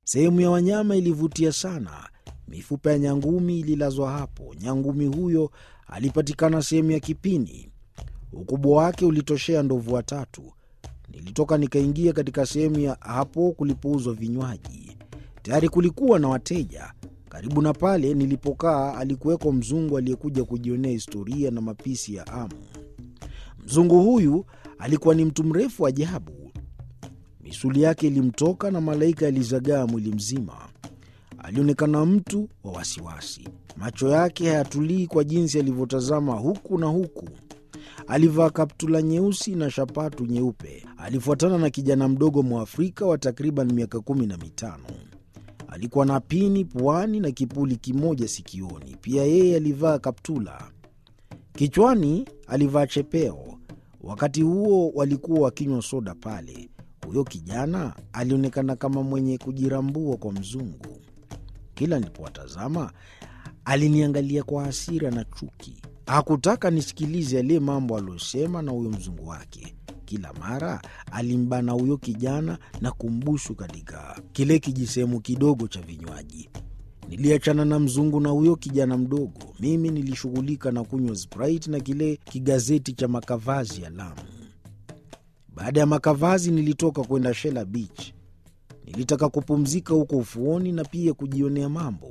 Sehemu ya wanyama ilivutia sana. Mifupa ya nyangumi ililazwa hapo. Nyangumi huyo alipatikana sehemu ya kipini. Ukubwa wake ulitoshea ndovu watatu. Nilitoka nikaingia katika sehemu ya hapo kulipouzwa vinywaji. Tayari kulikuwa na wateja. Karibu na pale nilipokaa alikuweko mzungu aliyekuja kujionea historia na mapishi ya Amu. Mzungu huyu alikuwa ni mtu mrefu ajabu. Misuli yake ilimtoka na malaika yalizagaa mwili mzima. Alionekana mtu wa wasiwasi, macho yake hayatulii kwa jinsi alivyotazama huku na huku. Alivaa kaptula nyeusi na shapatu nyeupe. Alifuatana na kijana mdogo Mwafrika wa takriban miaka kumi na mitano. Alikuwa na pini puani na kipuli kimoja sikioni. Pia yeye alivaa kaptula. Kichwani alivaa chepeo. Wakati huo walikuwa wakinywa soda pale. Huyo kijana alionekana kama mwenye kujirambua kwa mzungu. Kila nilipowatazama aliniangalia kwa hasira na chuki. Hakutaka nisikilize yale mambo aliyosema na huyo mzungu wake. Kila mara alimbana huyo kijana na kumbusu katika kile kijisehemu kidogo cha vinywaji. Niliachana na mzungu na huyo kijana mdogo. Mimi nilishughulika na kunywa Sprite na kile kigazeti cha makavazi ya Lamu. Baada ya makavazi, nilitoka kwenda Shela Beach. Nilitaka kupumzika huko ufuoni na pia kujionea mambo.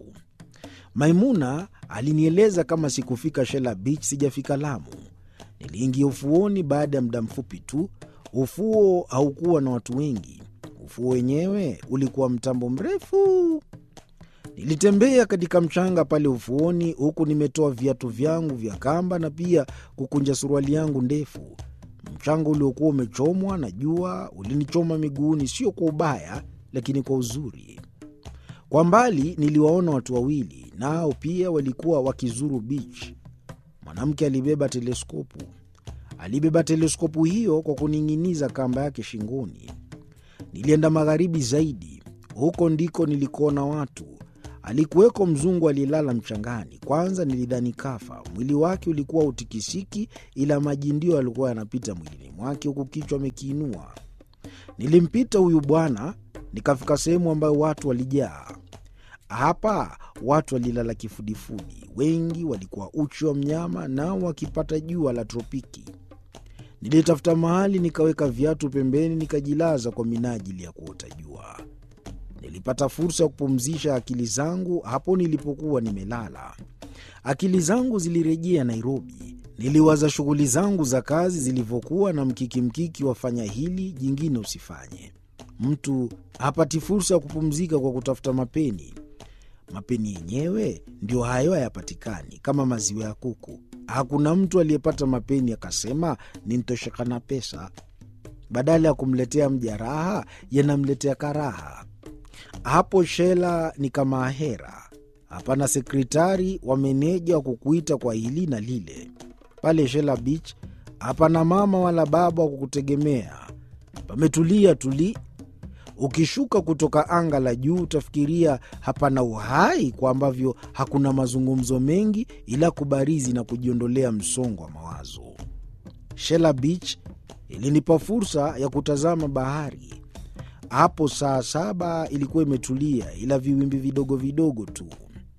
Maimuna alinieleza kama sikufika Shela Beach sijafika Lamu. Niliingia ufuoni baada ya muda mfupi tu. Ufuo haukuwa na watu wengi. Ufuo wenyewe ulikuwa mtambo mrefu. Nilitembea katika mchanga pale ufuoni, huku nimetoa viatu vyangu vya kamba na pia kukunja suruali yangu ndefu. Mchanga uliokuwa umechomwa na jua ulinichoma miguuni, sio kwa ubaya, lakini kwa uzuri. Kwa mbali niliwaona watu wawili, nao pia walikuwa wakizuru beach. Mwanamke alibeba teleskopu. Alibeba teleskopu hiyo kwa kuning'iniza kamba yake shingoni. Nilienda magharibi zaidi, huko ndiko nilikoona watu. Alikuweko mzungu aliyelala mchangani. Kwanza nilidhani kafa. Mwili wake ulikuwa utikisiki, ila maji ndio yalikuwa yanapita mwilini mwake, huku kichwa amekiinua. Nilimpita huyu bwana, nikafika sehemu ambayo watu walijaa. Hapa watu walilala kifudifudi, wengi walikuwa uchi wa mnyama, nao wakipata jua la tropiki. Nilitafuta mahali nikaweka viatu pembeni, nikajilaza kwa minajili ya kuota jua. Nilipata fursa ya kupumzisha akili zangu hapo nilipokuwa nimelala. Akili zangu zilirejea Nairobi. Niliwaza shughuli zangu za kazi zilivyokuwa na mkiki mkiki, wafanya hili jingine usifanye. Mtu hapati fursa ya kupumzika kwa kutafuta mapeni. Mapeni yenyewe ndio hayo hayapatikani, kama maziwa ya kuku. Hakuna mtu aliyepata mapeni akasema nintosheka na pesa. Badala ya kumletea mja raha, yanamletea karaha. Hapo Shela ni kama ahera. Hapana sekretari wa meneja wa kukuita kwa hili na lile. Pale Shela Beach hapana mama wala baba wa kukutegemea. Pametulia tuli. Ukishuka kutoka anga la juu utafikiria hapana uhai, kwa ambavyo hakuna mazungumzo mengi, ila kubarizi na kujiondolea msongo wa mawazo. Shela Beach ilinipa fursa ya kutazama bahari. Hapo saa saba ilikuwa imetulia, ila viwimbi vidogo vidogo tu.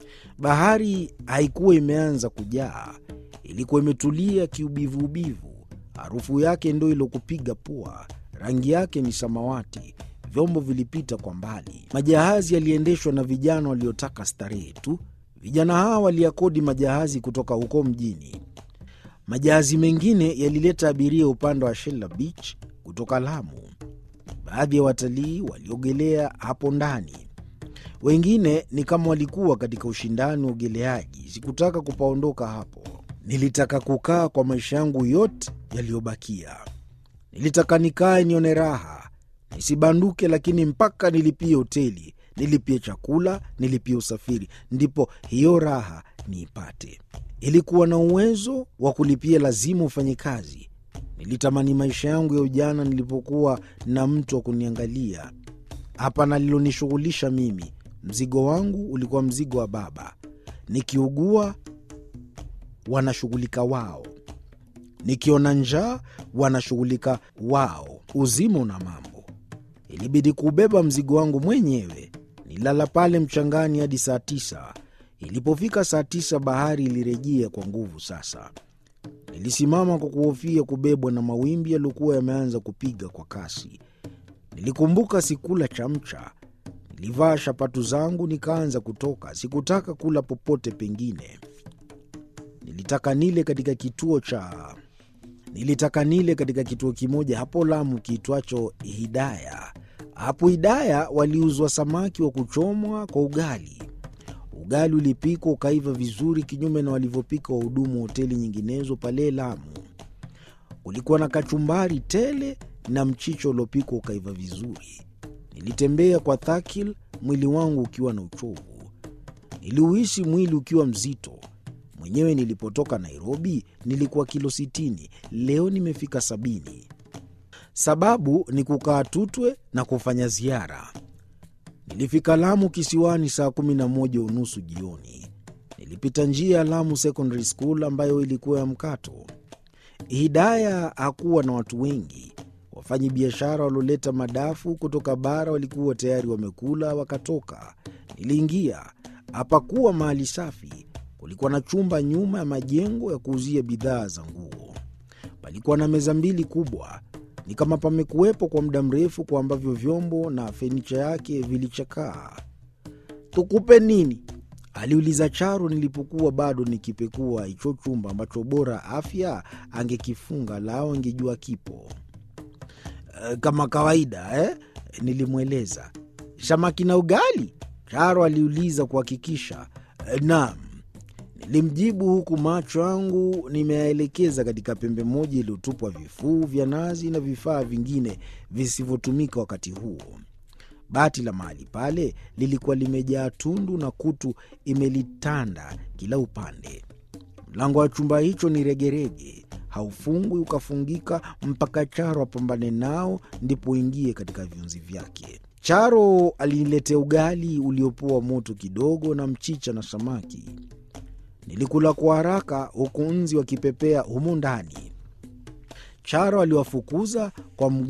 Bahari haikuwa imeanza kujaa, ilikuwa imetulia kiubivuubivu. Harufu yake ndo ilokupiga pua, rangi yake ni samawati. Vyombo vilipita kwa mbali. Majahazi yaliendeshwa na vijana waliotaka starehe tu. Vijana hawa waliakodi majahazi kutoka huko mjini. Majahazi mengine yalileta abiria upande wa Shela Beach kutoka Lamu. Baadhi ya watalii waliogelea hapo ndani, wengine ni kama walikuwa katika ushindani wa ugeleaji. Sikutaka kupaondoka hapo, nilitaka kukaa kwa maisha yangu yote yaliyobakia. Nilitaka nikae nione raha, nisibanduke, lakini mpaka nilipie hoteli, nilipie chakula, nilipie usafiri, ndipo hiyo raha niipate. Ilikuwa na uwezo wa kulipia, lazima ufanye kazi. Nilitamani maisha yangu ya ujana nilipokuwa na mtu wa kuniangalia. Hapana lilonishughulisha mimi. Mzigo wangu ulikuwa mzigo wa baba. Nikiugua wanashughulika wao, nikiona njaa wanashughulika wao. Uzima una mambo, ilibidi kubeba mzigo wangu mwenyewe. Nililala pale mchangani hadi saa tisa. Ilipofika saa tisa, bahari ilirejea kwa nguvu sasa. Nilisimama kwa kuhofia kubebwa na mawimbi yaliyokuwa yameanza kupiga kwa kasi. Nilikumbuka sikula chamcha. Nilivaa shapatu zangu nikaanza kutoka. Sikutaka kula popote pengine. Nilitaka nile katika kituo cha nilitaka nile katika kituo kimoja hapo Lamu kiitwacho Hidaya. Hapo Hidaya waliuzwa samaki wa kuchomwa kwa ugali. Ugali ulipikwa ukaiva vizuri, kinyume na walivyopika wahudumu wa hoteli nyinginezo pale Lamu. Ulikuwa na kachumbari tele na mchicho uliopikwa ukaiva vizuri. Nilitembea kwa thakil, mwili wangu ukiwa na uchovu. Niliuhisi mwili ukiwa mzito. Mwenyewe nilipotoka Nairobi nilikuwa kilo sitini, leo nimefika sabini. Sababu ni kukaa Tutwe na kufanya ziara. Nilifika Lamu kisiwani saa kumi na moja unusu jioni. Nilipita njia ya Lamu Secondary School ambayo ilikuwa ya mkato. Hidaya hakuwa na watu wengi. Wafanyi biashara walioleta madafu kutoka bara walikuwa tayari wamekula wakatoka. Niliingia. Hapakuwa mahali safi. Kulikuwa na chumba nyuma ya majengo ya kuuzia bidhaa za nguo. Palikuwa na meza mbili kubwa, ni kama pamekuwepo kwa muda mrefu, kwa ambavyo vyombo na fenicha yake vilichakaa. Tukupe nini? aliuliza Charo nilipokuwa bado nikipekua hicho chumba ambacho bora afya angekifunga lao angejua kipo. "E, kama kawaida eh? Nilimweleza. Samaki na ugali? Charo aliuliza kuhakikisha. "E, naam Nilimjibu huku macho yangu nimeyaelekeza katika pembe moja iliyotupwa vifuu vya nazi na vifaa vingine visivyotumika wakati huo. Bati la mahali pale lilikuwa limejaa tundu na kutu imelitanda kila upande. Mlango wa chumba hicho ni regerege, haufungwi ukafungika mpaka Charo apambane nao ndipo uingie katika viunzi vyake. Charo aliniletea ugali uliopoa moto kidogo na mchicha na samaki. Nilikula kwa haraka huku nzi wakipepea humo ndani. Charo aliwafukuza kwa mguu